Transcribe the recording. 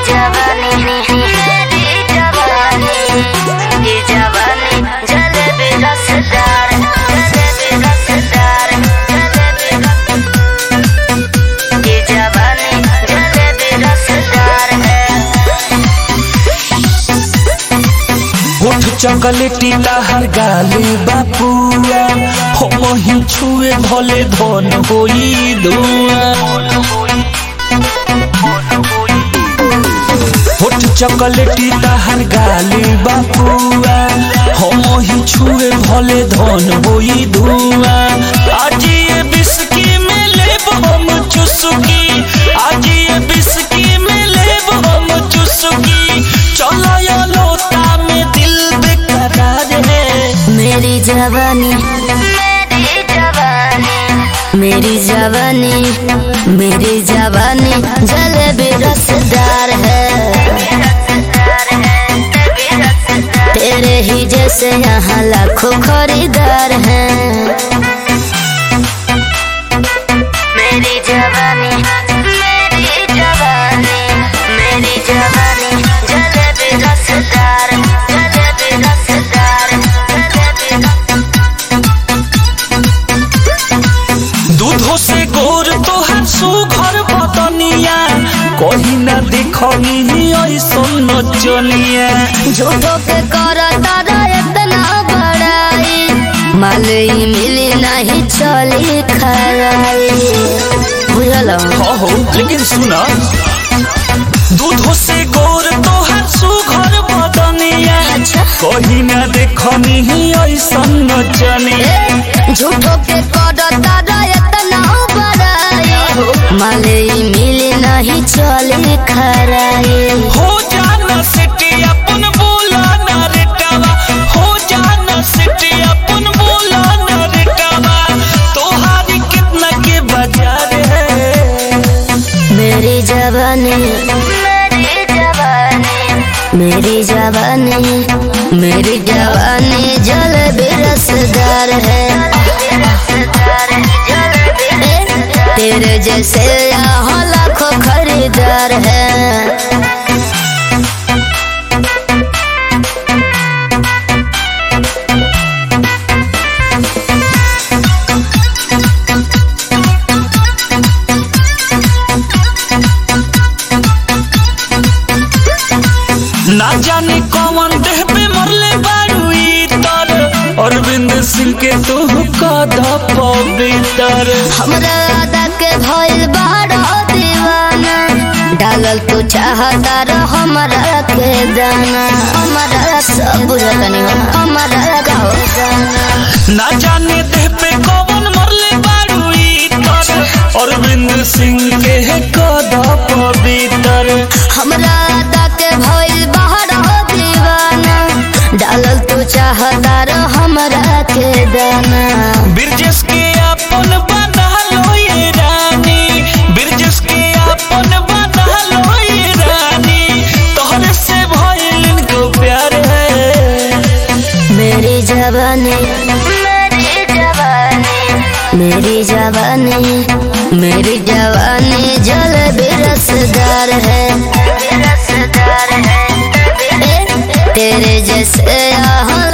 जवानी मेरी जवानी ये जवानी जलेबी रसदार जलेबी रसदार जलेबी ये जवानी जलेबी रसदार है होठ चॉकलेटी ताहर गाले बापुआ हो मही छुए भले धन होई धुआ होठ चॉकलेटी ताहर गाले बापुआ हो मही छुए भले धन होई धुआ आज ये बिस्की में लेब हम चुस्की आज ये बिस्की में लेब हम चुस्की चलो या लोटा में दिल बेकरार है मेरी जवानी मेरी जवानी मेरी जवानी मेरी जवानी जलेबी रसदार है तेरे ही जैसे यहाँ लाखों खरीदार हैं मेरी जवानी मेरी जवानी मेरी जवानी जलेबी रसदार जलेबी रसदार जलेबी दूधो से गोर तोहर सुघर बदनिया कहीं ना देखनी ऐसन नचनिया झूठो पे करता रहे इतना बड़ाई मालूम मिली नहीं चली खराई बुझल हो हो लेकिन सुना दूधो से गोर तोहर सुघर बदनिया अच्छा कहीं ना देखनी ऐसन नचनिया झूठो पे करता रहे इतना बड़ाई मालूम मिली नहीं चली खराई हो जाना सिटी अपन बोला ना रेटावा हो जाना सिटी अपन बोला ना रेटावा तोहारी कितना के बाजार है मेरी जवानी मेरी जवानी मेरी जवानी मेरी जवानी जलेबी रसदार है तेरे जैसे यहाँ लाखों खरीदार है ना जाने कौन देह पे मरले बारू इतर अरविंद सिंह के तू कदा पवित्र हमरा आदा के भइल बाड़ा दीवाना डालल तू चाहता रह हमरा के दाना हमरा सब बुझतनी हमरा का दाना ना जाने देह पे कौन मरले बारू इतर अरविंद सिंह के कदा पवित्र हमरा आदा के भइल बाड़ा दीवाना डालल तू चाहता रह हमरा के दाना बिरजस के अपन बना लो ये रानी बिरजस के अपन बना लो ये रानी तोहरे से भइल इनको प्यार है मेरी जवानी मेरी जवानी मेरी जवानी मेरी जवानी जलेबी रसदार है रसदार है तेरे जैसे यहाँ